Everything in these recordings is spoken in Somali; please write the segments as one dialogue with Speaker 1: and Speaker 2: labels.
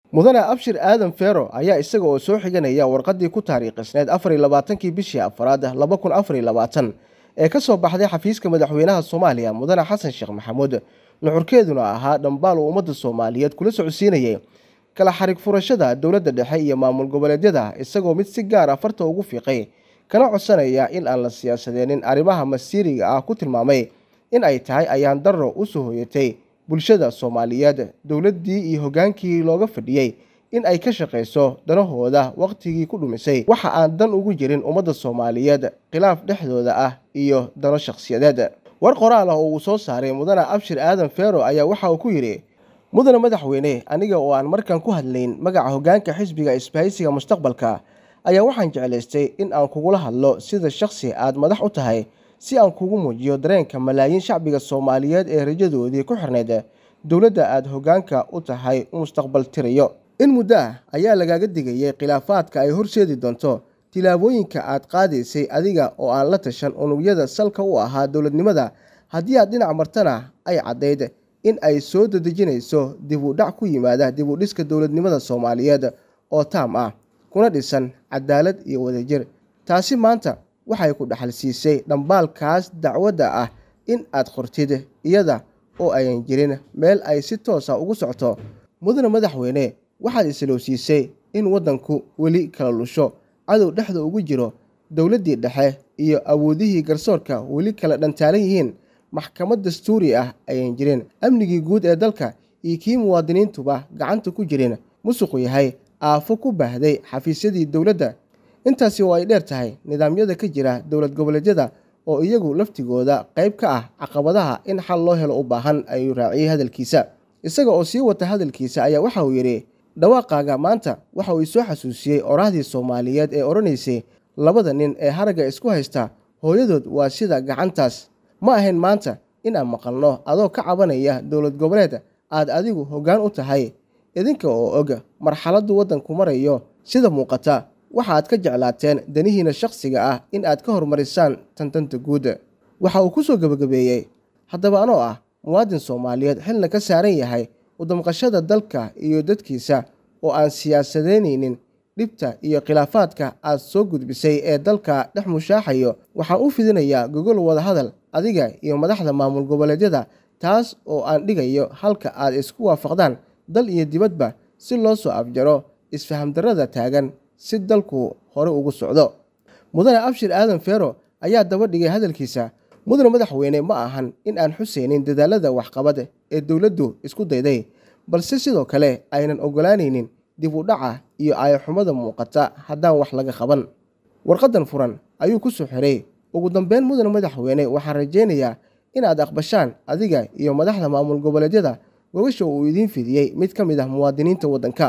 Speaker 1: mudane abshir aadan fero ayaa isaga oo soo xiganaya warqaddii ku taariikhisneed afar iyo labaatankii bishii afaraad laba kun afar iyo labaatan ee ka soo baxday xafiiska madaxweynaha soomaaliya mudane xasan sheekh maxamuud nuxurkeeduna ahaa dhambaal uu ummadda soomaaliyeed kula socodsiinayay kala xarig furashada dowladda dhexe iyo maamul goboleedyada isagoo mid si gaar ah farta ugu fiiqay kana codsanaya in aan la siyaasadeenin arrimaha masiiriga ah ku tilmaamay in ay tahay ayaan darro u soo hoyatay bulshada soomaaliyeed dowladdii iyo hoggaankii looga fadhiyey in ay ka shaqayso danahooda wakhtigii ku dhumisay waxa aan dan ugu jirin ummadda soomaaliyeed khilaaf dhexdooda ah iyo dano shakhsiyadeed war qoraal ah oo uu soo saaray mudane abshir aadan fero ayaa waxa uu ku yidhi mudane madaxweyne aniga oo aan markan ku hadlayn magaca hoggaanka xisbiga isbahaysiga mustaqbalka ayaa waxaan jeclaystay in aan kugula hadlo sida shakhsi aad madax u tahay si aan kugu muujiyo dareenka malaayiin shacbiga soomaaliyeed ee rajadoodii ku xirnayd dowladda aad hoggaanka u tahay u mustaqbal tirayo in muddo ah ayaa lagaaga digayay khilaafaadka ay horseedi doonto tilaabooyinka aad qaadaysay adiga oo aan la tashan unugyada salka u ahaa dowladnimada haddii aad dhinac martana ay caddayd in ay soo dadejinayso dib u dhac ku yimaada dib u dhiska dowladnimada soomaaliyeed oo taam ah kuna dhisan cadaalad iyo wadajir taasi maanta waxay ku dhaxal siisay dhambaalkaas dacwadda ah in aad qortid iyada oo ayan jirin meel ay si toosa ugu socto mudane madaxweyne waxaad islowsiisay in waddanku weli kala lusho cadow dhexda ugu jiro dowladdii dhexe iyo awoodihii garsoorka weli kala dhantaalan yihiin maxkamad dastuuri ah ayan jirin amnigii guud ee dalka iyo kii muwaadiniintuba gacanta ku jirin musuqu yahay aafo ku baahday xafiisyadii dowladda intaasi oo ay dheer tahay nidaamyada ka jira dowlad goboleedyada oo iyagu laftigooda qayb ka ah caqabadaha in xal loo helo u baahan ayuu raaciyey hadalkiisa isaga oo sii wata hadalkiisa ayaa waxa uu yidhi dhawaaqaaga maanta waxa uu isoo xasuusiyey oraahdii soomaaliyeed ee odhanaysay labada nin ee haragga isku haysta hooyadood waa sida gacantaas ma ahayn maanta in aan maqalno adoo ka cabanaya dowlad goboleed aad adigu hoggaan u tahay idinka oo og marxaladdu waddanku marayo sida muuqata waxaad ka jeclaateen danihiina shakhsiga ah in aad ka horumarisaan tantanta guud waxa uu ku soo gebagabeeyey haddaba anoo ah muwaadin soomaaliyeed xilna ka saaran yahay udamqashada dalka iyo dadkiisa oo aan siyaasadeynaynin dhibta iyo khilaafaadka aad soo gudbisay ee dalka dhex mushaaxayo waxaan u fidinayaa gogol wadahadal adiga iyo madaxda maamul goboleedyada taas oo aan dhigayo halka aad isku waafaqdaan dal iyo dibadba si loo soo afjaro isfahamdarrada taagan si dalku hore ugu socdo mudane abshir aadan fero ayaa daba dhigay hadalkiisa mudane madaxweyne ma ahan in aan xuseynin dadaalada waxqabad ee dowladdu isku dayday balse sidoo kale aynan ogolaanaynin dib u dhaca iyo aayaxumada muuqata haddaan wax laga qaban warqaddan furan ayuu ku soo xiray ugu dambeyn mudane madaxweyne waxaan rajaynayaa inaad aqbashaan adiga iyo madaxda maamul goboleedyada gogasha uu idiin fidiyey mid ka mid ah muwaadiniinta waddanka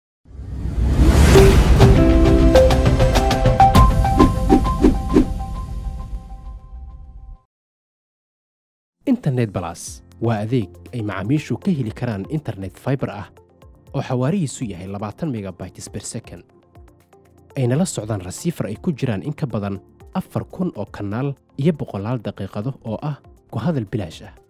Speaker 2: internet balas waa adeeg ay macaamiishu ka heli karaan internet faibar ah oo xawaarihiisu yahay labaatan megabytes ber second ayna la socdaan rasiifar ay ku jiraan in ka badan afar kun oo kanaal iyo boqolaal daqiiqado oo ah ku hadal bilaash ah